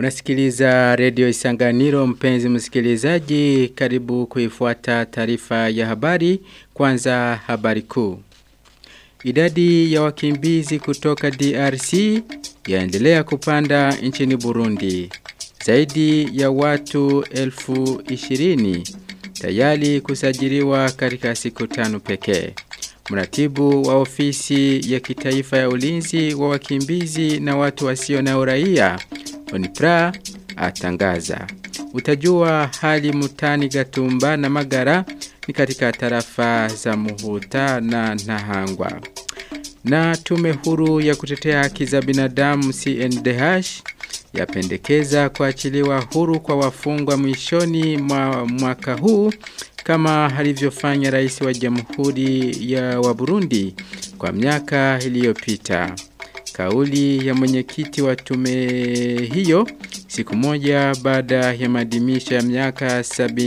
Unasikiliza redio Isanganiro mpenzi msikilizaji karibu kuifuata taarifa ya habari kwanza habari kuu. Idadi ya wakimbizi kutoka DRC yaendelea kupanda nchini Burundi. Zaidi ya watu elfu ishirini tayari kusajiliwa katika siku tano pekee. Mratibu wa ofisi ya kitaifa ya ulinzi wa wakimbizi na watu wasio na uraia Onipra atangaza. Utajua hali mutani gatumba na magara ni katika tarafa za muhuta na nahangwa. Na tume huru ya kutetea haki za binadamu CNDH yapendekeza kuachiliwa huru kwa wafungwa mwishoni mwa mwaka huu kama alivyofanya rais wa jamhuri ya wa Burundi kwa miaka iliyopita. Kauli ya mwenyekiti wa tume hiyo siku moja baada ya maadhimisho ya miaka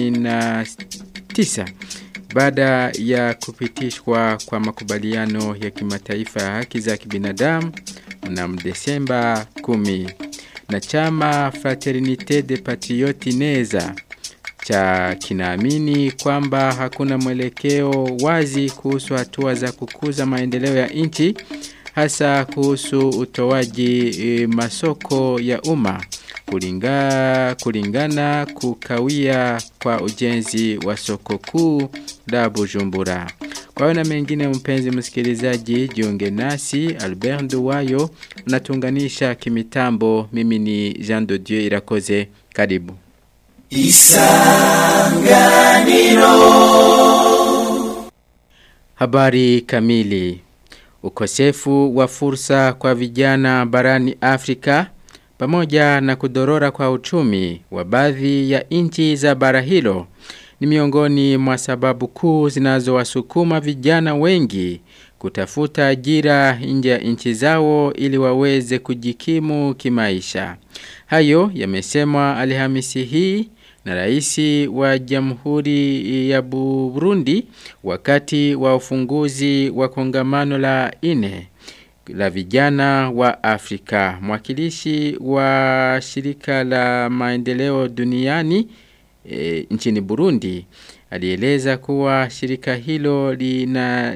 79 baada ya kupitishwa kwa makubaliano ya kimataifa ya haki za kibinadamu mnamo Desemba 10 na chama Fraternite de Patriotes Neza cha kinaamini kwamba hakuna mwelekeo wazi kuhusu hatua za kukuza maendeleo ya nchi hasa kuhusu utoaji e, masoko ya umma kulinga, kulingana kukawia kwa ujenzi wa soko kuu la Bujumbura. Kwa hiyo na mengine mpenzi msikilizaji jiunge nasi Albert Nduwayo unatunganisha kimitambo mimi ni Jean de Dieu Irakoze karibu Isanganiro Habari kamili Ukosefu wa fursa kwa vijana barani Afrika pamoja na kudorora kwa uchumi wa baadhi ya nchi za bara hilo ni miongoni mwa sababu kuu zinazowasukuma vijana wengi kutafuta ajira nje ya nchi zao ili waweze kujikimu kimaisha. Hayo yamesemwa Alhamisi hii na raisi wa Jamhuri ya Burundi wakati wa ufunguzi wa kongamano la ine la vijana wa Afrika. Mwakilishi wa shirika la maendeleo duniani e, nchini Burundi alieleza kuwa shirika hilo lina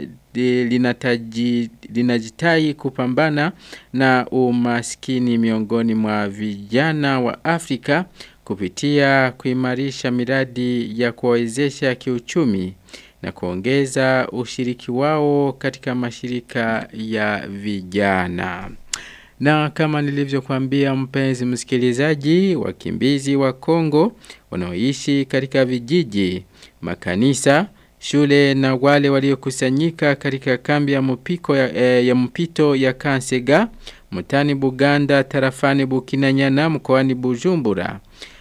linataji linajitai kupambana na umaskini miongoni mwa vijana wa Afrika kupitia kuimarisha miradi ya kuwawezesha kiuchumi na kuongeza ushiriki wao katika mashirika ya vijana. Na kama nilivyokuambia mpenzi msikilizaji, wakimbizi wa Kongo wanaoishi katika vijiji, makanisa, shule na wale waliokusanyika katika kambi ya mpiko ya, eh, ya mpito ya Kansega, mutani Buganda, tarafani Bukinanyana, mkoani Bujumbura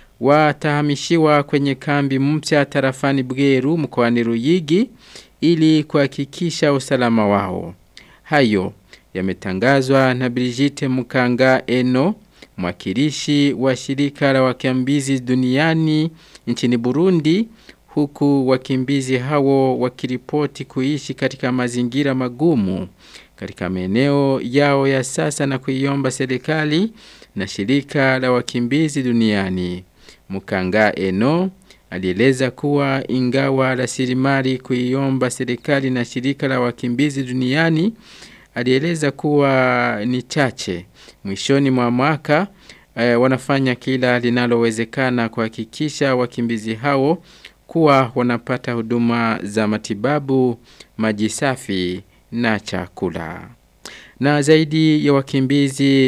watahamishiwa kwenye kambi mpya tarafani Bweru mkoani Ruyigi ili kuhakikisha usalama wao. Hayo yametangazwa na Brigitte Mukanga Eno, mwakilishi wa shirika la wakimbizi duniani nchini Burundi, huku wakimbizi hao wakiripoti kuishi katika mazingira magumu katika maeneo yao ya sasa na kuiomba serikali na shirika la wakimbizi duniani. Mukanga Eno alieleza kuwa ingawa rasilimali kuiomba serikali na shirika la wakimbizi duniani alieleza kuwa ni chache. Mwishoni mwa mwaka e, wanafanya kila linalowezekana kuhakikisha wakimbizi hao kuwa wanapata huduma za matibabu, maji safi na chakula. Na zaidi ya wakimbizi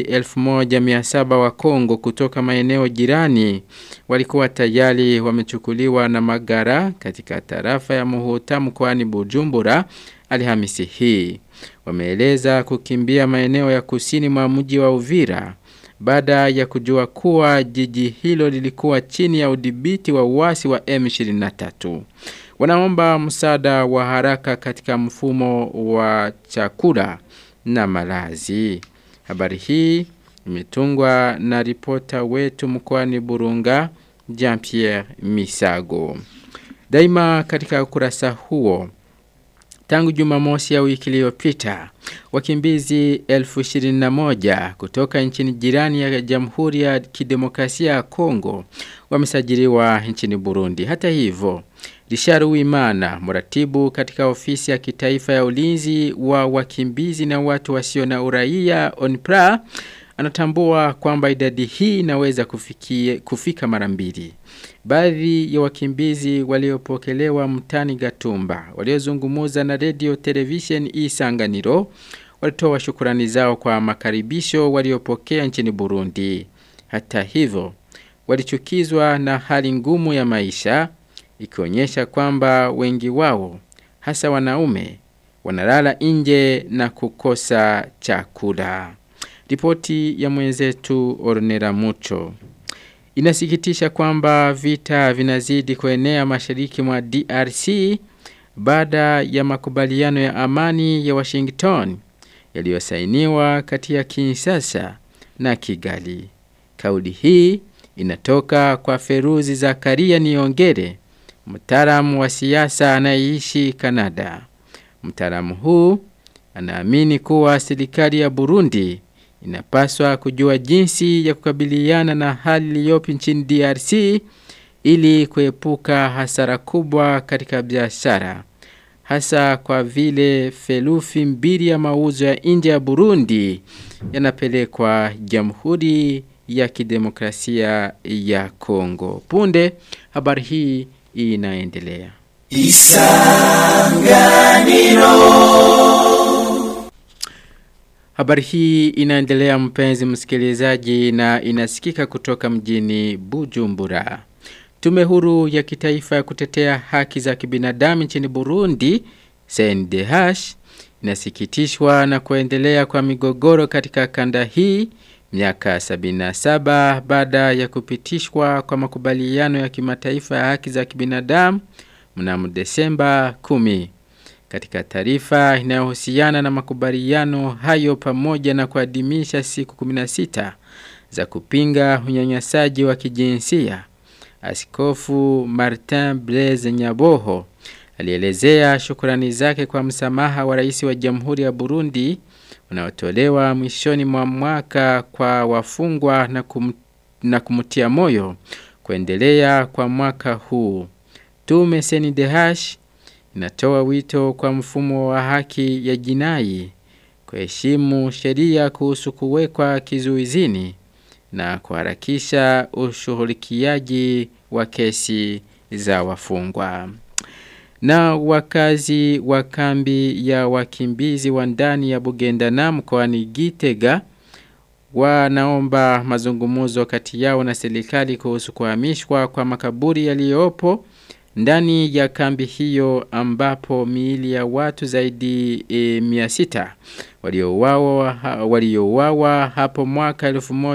1700 wa Kongo kutoka maeneo jirani walikuwa tayari wamechukuliwa na magara katika tarafa ya Muhuta mkoani Bujumbura Alhamisi hii. Wameeleza kukimbia maeneo ya kusini mwa mji wa Uvira baada ya kujua kuwa jiji hilo lilikuwa chini ya udhibiti wa uasi wa M23. Wanaomba msaada wa haraka katika mfumo wa chakula na malazi. Habari hii imetungwa na ripota wetu mkoani Burunga Jean-Pierre Misago. Daima katika ukurasa huo Tangu Jumamosi ya wiki iliyopita, wakimbizi 1021 kutoka nchini jirani ya Jamhuri ya Kidemokrasia ya Kongo wamesajiliwa nchini Burundi. Hata hivyo, Richard Uwimana, mratibu katika ofisi ya kitaifa ya ulinzi wa wakimbizi na watu wasio na uraia ONPRA, anatambua kwamba idadi hii inaweza kufikie, kufika mara mbili. Baadhi ya wakimbizi waliopokelewa mtani Gatumba waliozungumuza na radio television Isanganiro walitoa shukurani zao kwa makaribisho waliopokea nchini Burundi. Hata hivyo, walichukizwa na hali ngumu ya maisha ikionyesha kwamba wengi wao hasa wanaume wanalala nje na kukosa chakula. Ripoti ya mwenzetu Ornera Mucho. Inasikitisha kwamba vita vinazidi kuenea mashariki mwa DRC baada ya makubaliano ya amani ya Washington yaliyosainiwa kati ya Kinshasa na Kigali. Kauli hii inatoka kwa Feruzi Zakaria Niongere, mtaalamu wa siasa anayeishi Kanada. Mtaalamu huu anaamini kuwa serikali ya Burundi inapaswa kujua jinsi ya kukabiliana na hali iliyopo nchini DRC ili kuepuka hasara kubwa katika biashara hasa kwa vile felufi mbili ya mauzo ya nje ya Burundi yanapelekwa Jamhuri ya Kidemokrasia ya Kongo. Punde habari hii inaendelea. Isanganiro Habari hii inaendelea mpenzi msikilizaji na inasikika kutoka mjini Bujumbura. Tume huru ya kitaifa ya kutetea haki za kibinadamu nchini Burundi, CNDH, inasikitishwa na kuendelea kwa migogoro katika kanda hii miaka 77 baada ya kupitishwa kwa makubaliano ya kimataifa ya haki za kibinadamu mnamo Desemba 10. Katika taarifa inayohusiana na makubaliano hayo pamoja na kuadhimisha siku 16 za kupinga unyanyasaji wa kijinsia, Askofu Martin Blaise Nyaboho alielezea shukrani zake kwa msamaha wa rais wa Jamhuri ya Burundi unaotolewa mwishoni mwa mwaka kwa wafungwa na, kum, na kumtia moyo kuendelea kwa mwaka huu. Tume CNDH inatoa wito kwa mfumo wa haki ya jinai kuheshimu sheria kuhusu kuwekwa kizuizini na kuharakisha ushughulikiaji wa kesi za wafungwa. Na wakazi wa kambi ya wakimbizi wa ndani ya Bugendana mkoani Gitega wanaomba mazungumzo kati yao na serikali kuhusu kuhamishwa kwa makaburi yaliyopo ndani ya kambi hiyo ambapo miili ya watu zaidi e, mia sita waliouawa waliouawa hapo mwaka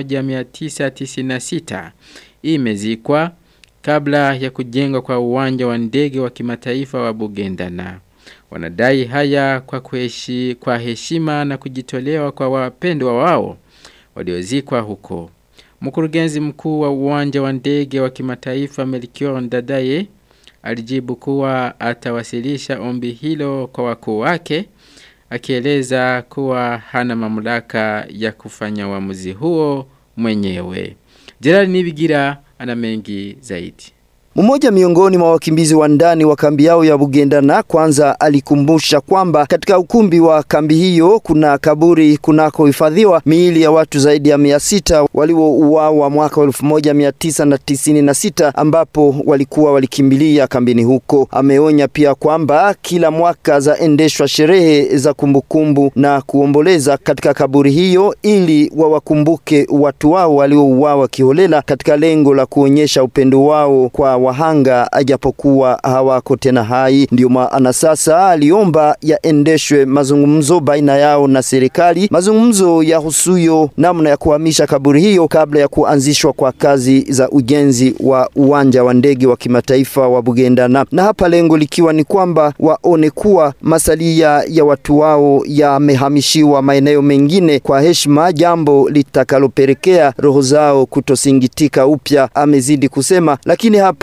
1996 imezikwa kabla ya kujengwa kwa uwanja wa ndege wa kimataifa wa Bugendana. Wanadai haya kwa kuheshi, kwa heshima na kujitolewa kwa wapendwa wao waliozikwa huko. Mkurugenzi mkuu wa uwanja wa ndege wa kimataifa Melchior Ndadaye alijibu kuwa atawasilisha ombi hilo kwa wakuu wake akieleza kuwa hana mamlaka ya kufanya uamuzi huo mwenyewe. Gerard Nibigira ana mengi zaidi. Mmoja miongoni mwa wakimbizi wa ndani wa kambi yao ya Bugendana kwanza alikumbusha kwamba katika ukumbi wa kambi hiyo kuna kaburi kunakohifadhiwa miili ya watu zaidi ya mia sita waliouawa mwaka elfu moja mia tisa na tisini na sita ambapo walikuwa walikimbilia kambini huko. Ameonya pia kwamba kila mwaka zaendeshwa sherehe za kumbukumbu na kuomboleza katika kaburi hiyo ili wawakumbuke watu wao waliouawa kiholela katika lengo la kuonyesha upendo wao kwa wahanga ajapokuwa hawako tena hai. Ndio maana sasa aliomba yaendeshwe mazungumzo baina yao na serikali, mazungumzo ya husuyo namna ya kuhamisha kaburi hiyo kabla ya kuanzishwa kwa kazi za ujenzi wa uwanja wa ndege wa kimataifa wa Bugendana, na hapa lengo likiwa ni kwamba waone kuwa masalia ya watu wao yamehamishiwa maeneo mengine kwa heshima, jambo litakalopelekea roho zao kutosingitika upya, amezidi kusema. Lakini hapa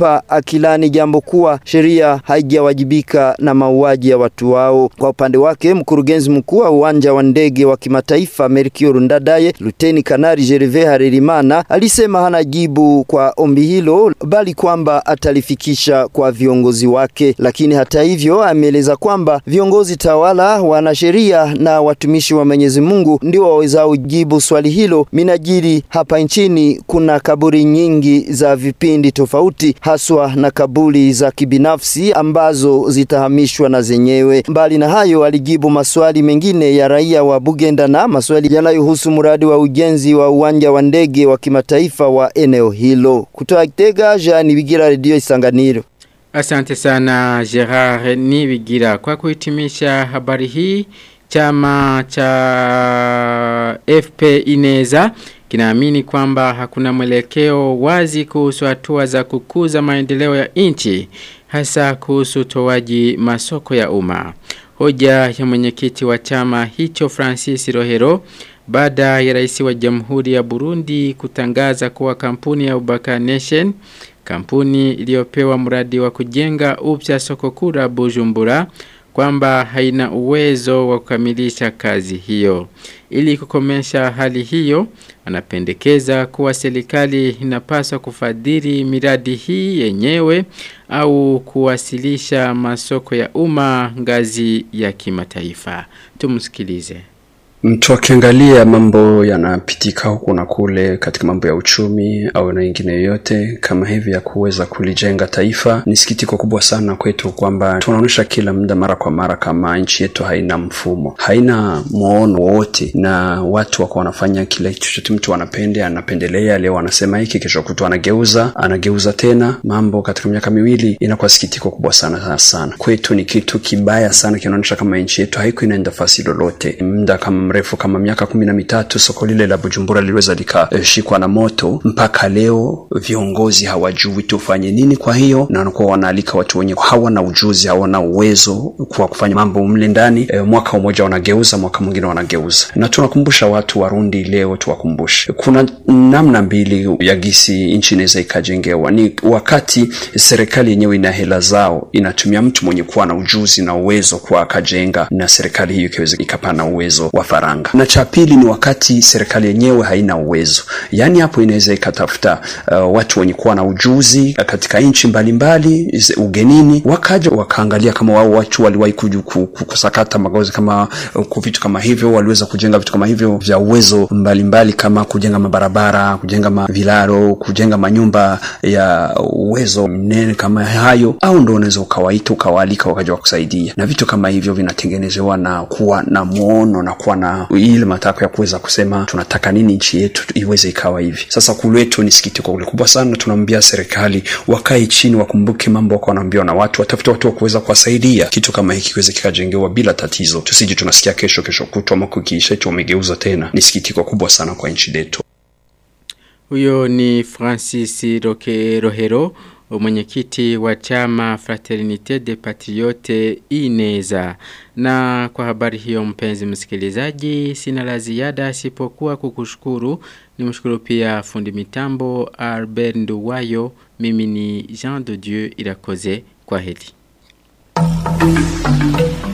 Mataifa akilani jambo kuwa sheria haijawajibika na mauaji ya watu wao. Kwa upande wake, mkurugenzi mkuu wa uwanja wa ndege wa kimataifa Melchior Ndadaye, Luteni Kanari Gervais Harerimana alisema hana jibu kwa ombi hilo, bali kwamba atalifikisha kwa viongozi wake. Lakini hata hivyo, ameeleza kwamba viongozi tawala, wanasheria na watumishi wa Mwenyezi Mungu ndio wawezao jibu swali hilo. Minajiri hapa nchini kuna kaburi nyingi za vipindi tofauti, haswa na kaburi za kibinafsi ambazo zitahamishwa na zenyewe. Mbali na hayo, alijibu maswali mengine ya raia wa Bugenda na maswali yanayohusu mradi wa ujenzi wa uwanja wa ndege wa kimataifa wa eneo hilo. Kutoka Kitega, Jean Bigira, Radio Isanganiro. Asante sana Gerard Nibigira kwa kuhitimisha habari hii. Chama cha FP Ineza kinaamini kwamba hakuna mwelekeo wazi kuhusu hatua za kukuza maendeleo ya nchi hasa kuhusu towaji masoko ya umma. Hoja ya mwenyekiti wa chama hicho Francis Rohero baada ya rais wa Jamhuri ya Burundi kutangaza kuwa kampuni ya Ubaka Nation kampuni iliyopewa mradi wa kujenga upya soko kura Bujumbura kwamba haina uwezo wa kukamilisha kazi hiyo. Ili kukomesha hali hiyo, anapendekeza kuwa serikali inapaswa kufadhili miradi hii yenyewe au kuwasilisha masoko ya umma ngazi ya kimataifa. Tumsikilize. Mtu akiangalia mambo yanapitika huku na kule katika mambo ya uchumi au na ingine yoyote kama hivi ya kuweza kulijenga taifa, ni sikitiko kubwa sana kwetu kwamba tunaonyesha kila muda mara kwa mara kama nchi yetu haina mfumo, haina muono wote, na watu wako wanafanya kile chochote mtu anapende, anapendelea. Leo anasema hiki, kesho kutu anageuza, anageuza tena mambo. Katika miaka miwili inakuwa sikitiko kubwa sana sana kwetu, ni kitu kibaya sana, kinaonyesha kama nchi yetu haiko inaenda fasi lolote muda kama mrefu kama miaka kumi na mitatu soko lile la Bujumbura liliweza likashikwa na moto. Mpaka leo viongozi hawajui tufanye nini. Kwa hiyo na wanakuwa wanaalika watu wenye hawana ujuzi, hawana uwezo kwa kufanya mambo mle ndani. E, mwaka mmoja wanageuza, mwaka mwingine wanageuza, na tunakumbusha watu Warundi leo, tuwakumbushe kuna namna mbili ya gisi nchi inaweza ikajengewa. Ni wakati serikali yenyewe ina hela zao, inatumia mtu mwenye kuwa na ujuzi na uwezo kwa akajenga, na serikali hiyo ikiweza ikapana uwezo wa faranga. Na cha pili ni wakati serikali yenyewe haina uwezo, yaani hapo inaweza ikatafuta uh, watu wenye kuwa na ujuzi katika nchi mbalimbali ugenini, wakaja wakaangalia kama wao watu waliwahi kusakata magozi kama uh, vitu kama hivyo, waliweza kujenga vitu kama hivyo vya uwezo mbalimbali mbali, kama kujenga mabarabara, kujenga mavilaro, kujenga manyumba ya uwezo mnene kama hayo, au ndo unaweza ukawaita ukawaalika wakaja wakusaidia, na vitu kama hivyo vinatengenezewa na kuwa na muono na kuwa na ile matakwa ya kuweza kusema tunataka nini nchi yetu iweze ikawa hivi. Sasa kuletu ni sikitiko kule kubwa sana. Tunaambia serikali wakae chini, wakumbuke mambo wako wanaambiwa na watu, watafute watu wa kuweza kuwasaidia kitu kama hiki kiweze kikajengewa bila tatizo, tusije tunasikia kesho kesho kutwa ama kukiisha eti wamegeuza tena. Ni sikitiko kubwa sana kwa nchi letu. Huyo ni Francis Roke Rohero mwenyekiti wa chama Fraternite de Patriote Ineza. Na kwa habari hiyo mpenzi msikilizaji, sina la ziada sipokuwa kukushukuru. Nimshukuru pia fundi mitambo Albert Nduwayo. Mimi ni Jean de Dieu Irakoze. Kwa heri.